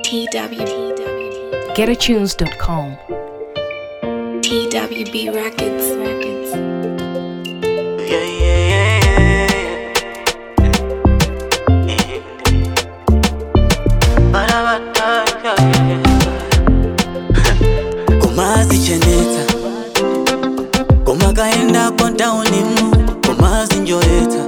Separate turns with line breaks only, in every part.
TW
GetAtunes.com.
TWB Records Records.
Yeah, yeah, yeah, yeah. Ba-da-ba-da, yeah, yeah. kumazicheneta kumakaenda kontaunimu kumazinjoeta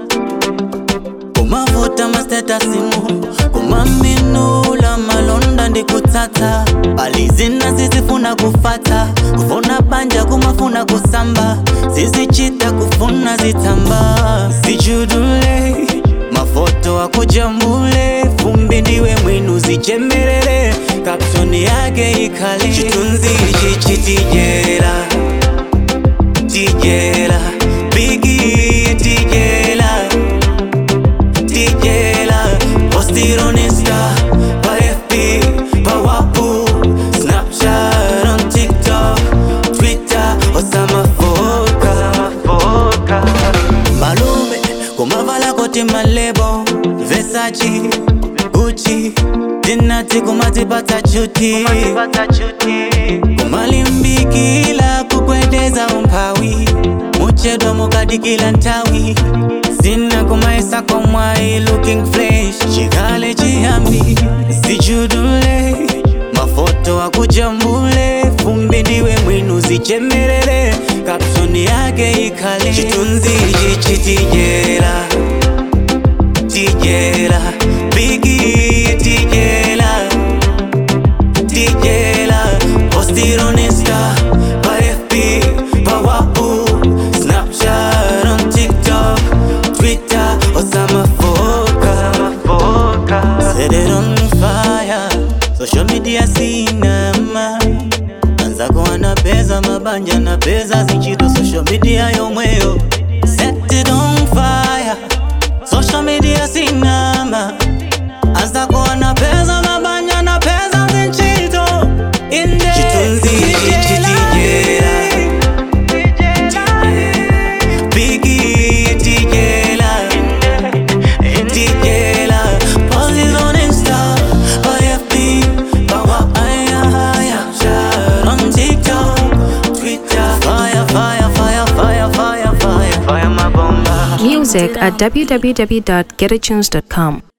kumavuta masetasimu kumaminula malonda ndikutsatsa palizina zizifuna kufata kufuna banja kumafuna kusamba zizichita kufuna zitsamba zichudule mafoto akujambule fumbi ndiwe mwinu zichemerere kapsoni yake ikhale chitunzi ichi chitijera tijera bigi tijera tijera postir on insta pa fb pa wapu snapchat on tiktok twitter osamafoka malume kumavala koti malebo vesachi guchi dinati kumatipata chuti kumalimbikila kukwedeza umphawi muchedwa mukadikila nthawi zina kumaisa komwayi looking fresh chikale chiyambi zichudule mafoto akujambule fumbi ndiwe mwinu zichemerere kapsoni yake ikhale chitunzi ichi chitijera tijera bigi tijera tijera postir on insta pa fb pa wapu snapchat on tiktok twitter osamafoka set it on fire social media sinama anzako anapeza mabanja na peza zichito social media yomweyo set it on fire social media sinama anzako anapeza mabanja na peza zichito inde chitunzi chitijera Biggie tijera tijera Post on Insta pa FB pa WhatsApp on TikTok Twitter fire fire fire fire fire fire fire my bomba
Music at www.getatunes.com.